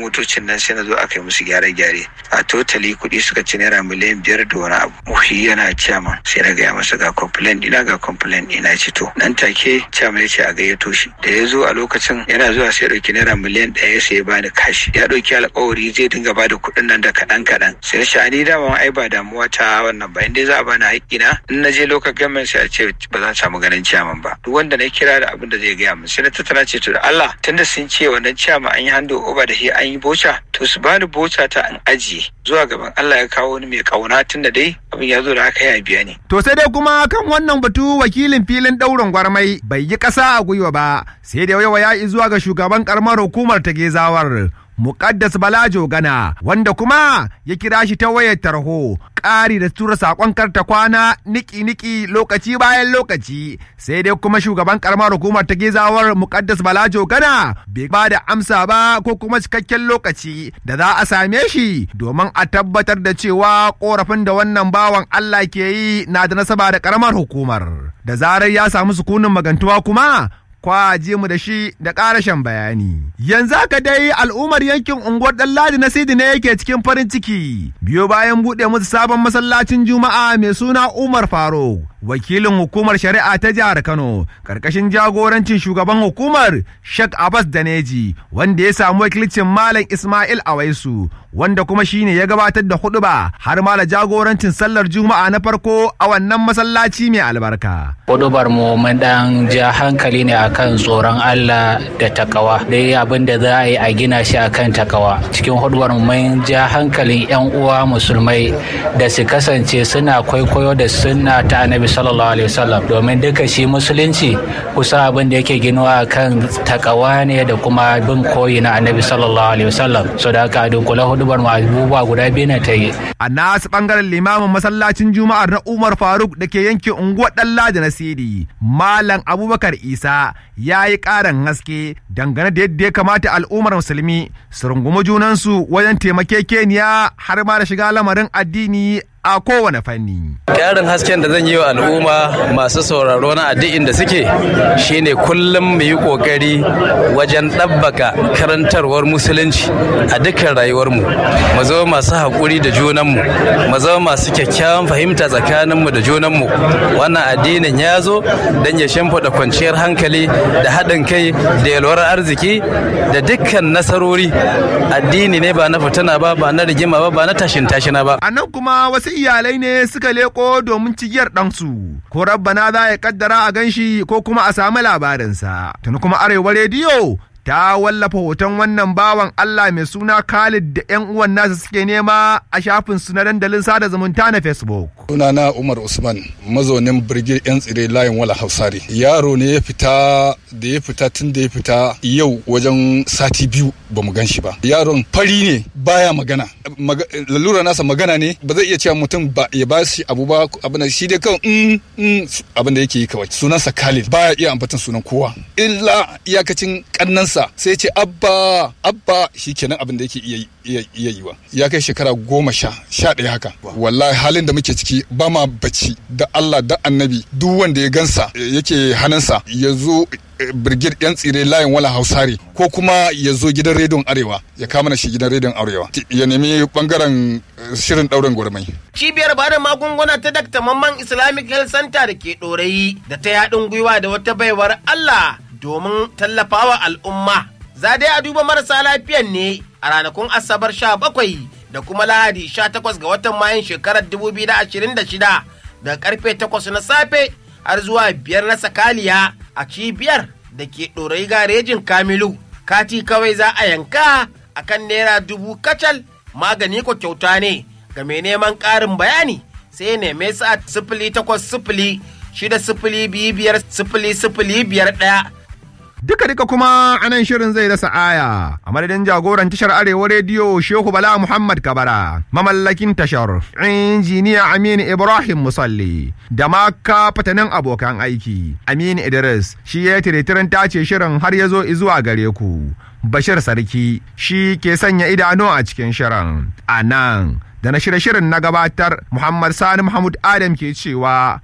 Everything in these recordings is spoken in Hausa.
motocin nan sai na zo aka yi musu gyare-gyare a totally kuɗi suka ci naira miliyan biyar da wani abu muhi yana ciyama sai na gaya masa ga complain ina ga complain ina ci to nan take ciyama ya ce a gayyato shi da ya zo a lokacin yana zuwa sai ɗauki naira miliyan ɗaya sai ya bani kashi ya ɗauki alƙawari zai dinga ba da kuɗin nan da kaɗan kaɗan sai na ce ni dama ai ba damuwa ta wannan ba inda za a bani haƙƙina in na je local government sai a ce ba zan samu ganin ciyaman ba duk wanda na kira da abin da zai gaya min sai na tattara ce to da Allah tunda sun ce wannan ciyama an yi hando over da shi an yi boca to su bani boca ta an ajiye zuwa gaban Allah ya kawo wani mai kauna tunda dai abin ya zo da aka ya biya ne. To sai dai kuma kan wannan batu wakilin filin ɗaurin gwarmai bai yi ƙasa a gwiwa ba sai da yawa ya zuwa ga shugaban ƙaramar hukumar ta gezawar. Muƙaddas Balajo Gana wanda kuma ya kira shi ta wayar tarho ƙari da tura saƙon karta kwana niki-niki lokaci bayan lokaci sai dai kuma shugaban ƙaramar hukumar ta gezawar Muƙaddas Balajo Gana bai ba da amsa ba ko kuma cikakken lokaci da za a same shi domin a tabbatar da cewa ƙorafin da wannan bawan Allah ke yi na da nasaba da ƙaramar hukumar da zarar ya samu sukunin magantuwa kuma kwaje mu da shi da ƙarashen bayani. Yanzu haka dai al'ummar yankin unguwar Ɗanladi na Sidi ne yake cikin farin ciki. Biyo bayan buɗe musu sabon masallacin Juma'a mai suna Umar Faruk. Wakilin hukumar shari'a ta jihar Kano, ƙarƙashin jagorancin shugaban hukumar Sheikh Abbas Daneji, wanda ya samu wakilcin Malam Ismail Awaisu, wanda kuma shine ya gabatar da huɗuba har ma da jagorancin sallar Juma'a na farko a wannan masallaci mai albarka. Huɗubar mu mun ɗan ja hankali ne a akan tsoron Allah da takawa dai abin da za a yi a gina shi akan takawa cikin huduwar mun ja hankalin yan uwa musulmai da su kasance suna kwaikwayo da sunna ta annabi sallallahu alaihi wasallam domin duka shi musulunci kusa abin da yake ginuwa akan takawa ne da kuma bin koyi na annabi sallallahu alaihi wasallam so da haka dunkula hudubar mu abubuwa guda biyu na ta yi a nasu bangaren limamin masallacin juma'ar na Umar Faruk da ke yankin unguwar Dalla da Nasiri Malam Abubakar Isa ya yi ƙarin haske dangane da yadda ya kamata al'ummar musulmi su rungumi junansu wajen taimakekeniya har ma da shiga lamarin addini a kowane fanni. Ƙarin hasken da zan yi wa al'umma masu sauraro na addu'in da suke shine kullum mu yi ƙoƙari wajen ɗabbaka karantarwar musulunci a dukkan rayuwarmu. Mu zama masu haƙuri da junanmu, mu zama masu kyakkyawan fahimta tsakaninmu da junanmu. Wannan addinin ya zo don ya shimfiɗa kwanciyar hankali da haɗin kai da yalwar arziki da dukkan nasarori. Addini ne ba na fitina ba, ba na rigima ba, ba na tashin tashina ba. A nan kuma wasu iyalai ne suka leko domin cigiyar ɗansu ko rabbana za ya kaddara a ganshi ko kuma a samu labarinsa tuni kuma arewa rediyo ta wallafa hoton wannan bawan Allah mai suna Khalid da 'yan uwan nasa suke nema a shafin su na dandalin sada zumunta na Facebook. Sunana Umar Usman mazaunin birgir 'yan tsire layin wala hausari. Yaro ne ya fita da ya fita tun da ya fita yau wajen sati biyu ba mu gan shi ba. Yaron fari ne baya magana. Lalura nasa magana ne ba zai iya cewa mutum ba ya ba shi abu ba abin da shi dai kawai in in abin da yake yi kawai. Sunansa Khalid baya iya ambatan sunan kowa. Illa iyakacin kannansa sa sai ce abba abba shi kenan abin da yake iya yi wa ya kai shekara goma sha sha ɗaya haka wallahi halin da muke ciki ba ma bacci da Allah da annabi duk wanda ya gansa yake hannunsa ya zo birgir yan tsire layin wala hausare ko kuma ya zo gidan rediyon arewa ya kama na shi gidan rediyon arewa ya nemi bangaren shirin ɗaurin gwarmai cibiyar bada magunguna ta dakta mamman islamic health center da ke ɗorayi da ta yaɗin gwiwa da wata baiwar allah domin tallafawa al'umma. Za dai a duba marasa lafiyan ne a ranakun Asabar sha bakwai da kuma Lahadi sha takwas ga watan Mayun shekarar dubu biyu da ashirin da shida daga karfe takwas na safe har zuwa biyar na sakaliya a cibiyar da ke ɗorayi garejin Kamilu. Kati kawai za a yanka a kan naira dubu kacal magani ko kyauta ne ga mai neman ƙarin bayani sai neme sa sifili takwas sifili shida sifili biyu biyar sifili sifili biyar ɗaya Duka duka kuma anan shirin zai rasa aya a madadin jagoran tashar Arewa Rediyo Shehu Bala Muhammad Kabara, mamallakin tashar, injiniya Aminu Ibrahim Musalli, da ma fatanin abokan aiki, Aminu Idris, shi ya tiretirin tace shirin har ya zo izuwa gare ku. Bashir Sarki, shi ke sanya idanu a cikin shirin. A nan, da na shirye shirin na gabatar Muhammad Sani Muhammad Adam ke cewa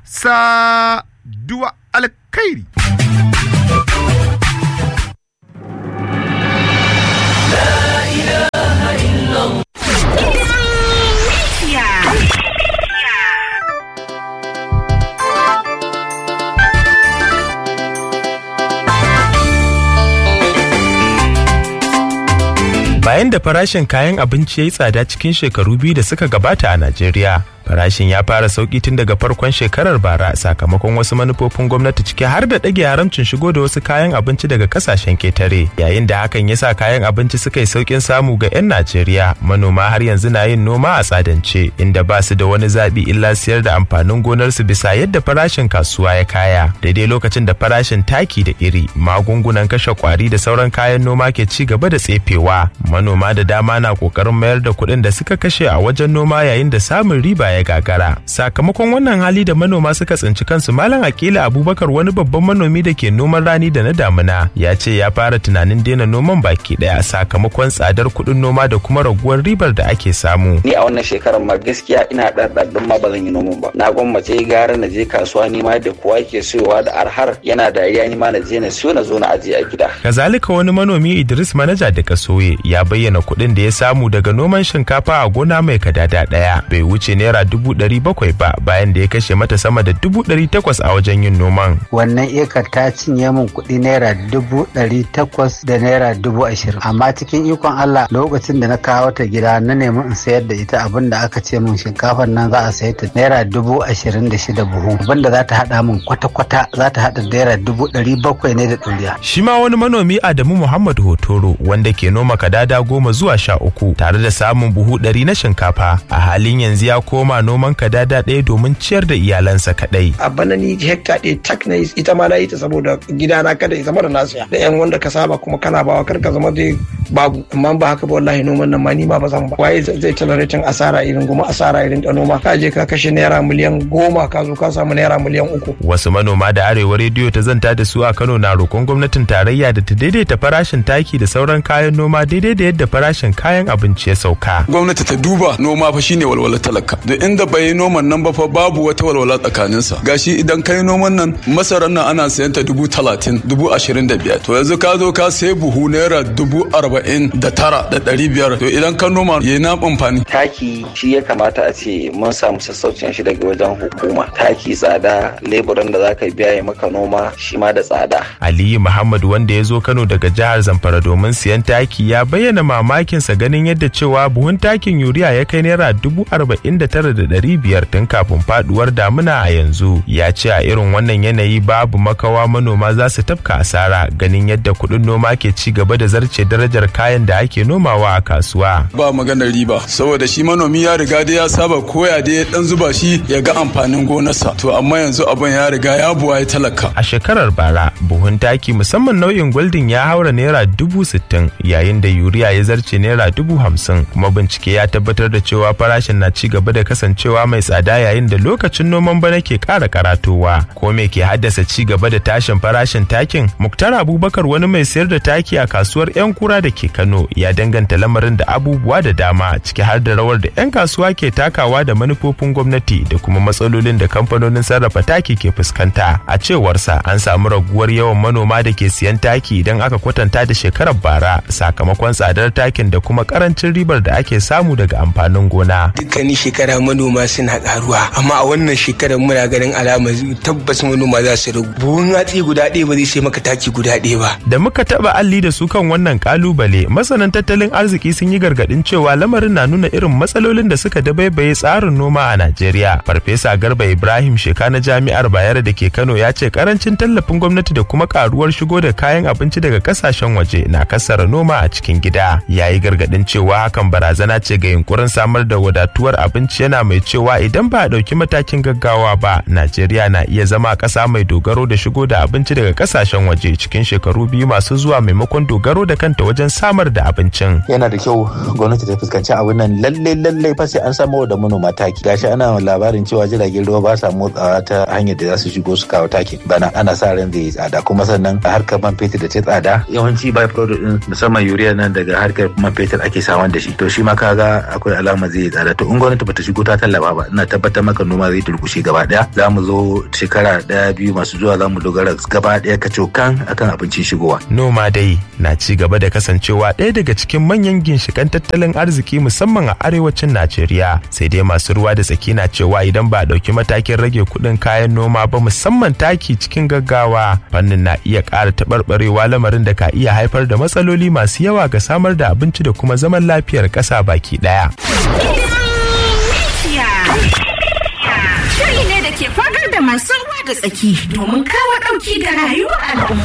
sa duwa alkhairi. bayan da farashin kayan abinci ya yi tsada cikin shekaru biyu da suka gabata a Najeriya. Farashin ya fara sauki tun daga farkon shekarar bara sakamakon wasu manufofin gwamnati ciki har da ɗage haramcin shigo da wasu kayan abinci daga kasashen ketare. Yayin da hakan ya sa kayan abinci suka yi saukin samu ga 'yan Najeriya, manoma har yanzu na yin noma a tsadance inda ba su da wani zaɓi illa siyar da amfanin gonarsu bisa yadda farashin kasuwa ya kaya. Daidai lokacin da farashin taki da iri, magungunan kashe kwari da sauran kayan noma ke ci gaba da tsefewa. Manoma da dama na ƙoƙarin mayar da kuɗin da suka kashe a wajen noma yayin da samun riba ya gagara sakamakon wannan hali da manoma suka tsinci kansu malam akila abubakar wani babban manomi da ke noman rani da na damuna ya ce ya fara tunanin daina noman baki daya sakamakon tsadar kuɗin noma da kuma raguwar ribar da ake samu ni a wannan shekarar ma gaskiya ina ɗarɗarɗin ma ba zan yi noman ba na gwammace gara na je kasuwa ni ma da kowa ke siyowa da arhar yana dariya ni ma na je na siyo na zo na ajiye a gida kazalika wani manomi idris manaja da kasoye ya bayyana kuɗin da ya samu daga noman shinkafa a gona mai kadada ɗaya bai wuce naira dubu ɗari bakwai ba bayan da ya kashe mata sama da dubu ɗari takwas a wajen yin noman. Wannan ekar ta cinye min kuɗi naira dubu ɗari takwas da naira dubu ashirin. Amma cikin ikon Allah lokacin da na kawo ta gida na nemi in sayar da ita abin da aka ce min shinkafar nan za a sayar ta naira dubu ashirin da shida buhu. Abin da za ta haɗa min kwata-kwata za ta haɗa naira dubu ɗari bakwai ne da ɗuriya. Shi ma wani manomi Adamu Muhammad Hotoro wanda ke noma kadada goma zuwa sha uku tare da samun buhu ɗari na shinkafa a halin yanzu ya koma noman kadada ɗaya domin ciyar da iyalansa kaɗai. A bana ni hekta ɗaya tak na ita ma na yi ta saboda gidana kada ya zama da nasiya da yan wanda ka saba kuma kana bawa kar ka zama dai babu amma ba haka ba wallahi noman nan ma ni ma ba zan ba waye zai tolerating asara irin goma asara irin da noma ka je ka kashe naira miliyan goma ka zo ka samu naira miliyan uku. Wasu manoma da arewa rediyo ta zanta da su a Kano na roƙon gwamnatin tarayya da ta daidaita farashin taki da sauran kayan noma daidai da yadda farashin kayan abinci ya sauka. Gwamnati ta duba noma fa shine walwala talaka da inda bai yi noman nan ba fa babu wata walwala tsakaninsa gashi idan ka yi noman nan masarar nan ana sayan ta dubu talatin dubu ashirin da biyar to yanzu ka zo ka sayi buhu naira dubu arba'in da tara da ɗari biyar to idan ka noma ya na amfani. taki shi ya kamata a ce mun samu sassaucin shi daga wajen hukuma taki tsada leburan da zaka biya ya maka noma shi ma da tsada. aliyu muhammad wanda ya zo kano daga jihar zamfara domin siyan taki ya bayyana mamakinsa ganin yadda cewa buhun takin yuriya ya kai naira dubu arba'in da tara da ɗari biyar tun kafin faduwar damuna a yanzu ya ce a irin wannan yanayi babu makawa manoma za su tafka asara ganin yadda kuɗin noma ke ci gaba da zarce darajar kayan da ake nomawa a kasuwa ba maganar riba saboda shi manomi ya riga da ya saba koya da ya dan zuba shi ya ga amfanin gonarsa to amma yanzu abin ya riga ya buwa ya talaka a shekarar bara buhun taki musamman nau'in goldin ya haura naira dubu sittin yayin da yuriya ya zarce naira dubu hamsin kuma bincike ya tabbatar da cewa farashin na ci gaba da kasancewa mai tsada yayin da lokacin noman bana ke ƙara karatowa ko me ke haddasa ci gaba da tashin farashin takin muktar abubakar wani mai sayar da taki a kasuwar yan kura da ke kano ya danganta lamarin da abubuwa da dama ciki har da rawar da yan kasuwa ke takawa da manufofin gwamnati da kuma matsalolin da kamfanonin sarrafa taki ke fuskanta a cewarsa an samu raguwar yawan manoma da ke siyan taki idan aka kwatanta da shekarar bara sakamakon tsadar takin da kuma karancin ribar da ake samu daga amfanin gona dukkanin shekara manoma suna karuwa amma a wannan shekarar muna ganin alama tabbas manoma za su ragu buhun hatsi guda ɗaya ba zai sai maka taki guda ɗaya ba da muka taba alli da su kan wannan kalubale masanan tattalin arziki sun yi gargadin cewa lamarin na nuna irin matsalolin da suka dabaibaye tsarin noma a Najeriya farfesa Garba Ibrahim Sheka na Jami'ar Bayero da ke Kano ya ce karancin tallafin gwamnati da kuma karuwar shigo da kayan abinci daga kasashen waje na kasara noma a cikin gida yayi gargadin cewa hakan barazana ce ga yunkurin samar da wadatuwar abinci yana mai cewa idan ba a ɗauki matakin gaggawa ba Najeriya na iya zama ƙasa mai dogaro da shigo da abinci daga kasashen waje cikin shekaru biyu masu zuwa maimakon dogaro da kanta wajen samar da abincin. Yana da kyau gwamnati ta fuskanci abin nan lalle lalle fa sai an samu da manoma taki. Gashi ana labarin cewa jiragen ruwa ba sa motsawa ta hanyar da za su shigo su kawo taki bana ana sa ran zai yi tsada kuma sannan harkar man fetur da ta tsada yawanci by product din musamman urea nan daga harkar man fetur ake samun da shi to shi ma kaga akwai alama zai yi tsada to in gwamnati bata shigo ko ta tallafa ba ina tabbatar maka noma zai durkushe gaba daya za mu zo shekara daya biyu masu zuwa za mu dogara gaba daya kacokan akan abincin shigowa noma dai na ci gaba da kasancewa ɗaya daga cikin manyan ginshikan tattalin arziki musamman a arewacin najeriya sai dai masu ruwa da tsaki na cewa idan ba a ɗauki matakin rage kuɗin kayan noma ba musamman taki cikin gaggawa fannin na iya ƙara taɓarɓarewa lamarin da ka iya haifar da matsaloli masu yawa ga samar da abinci da kuma zaman lafiyar ƙasa baki ɗaya. Shiri ne da ke fagar da masu ruwa da tsaki domin kawo ɗauki da rayuwar al'umma.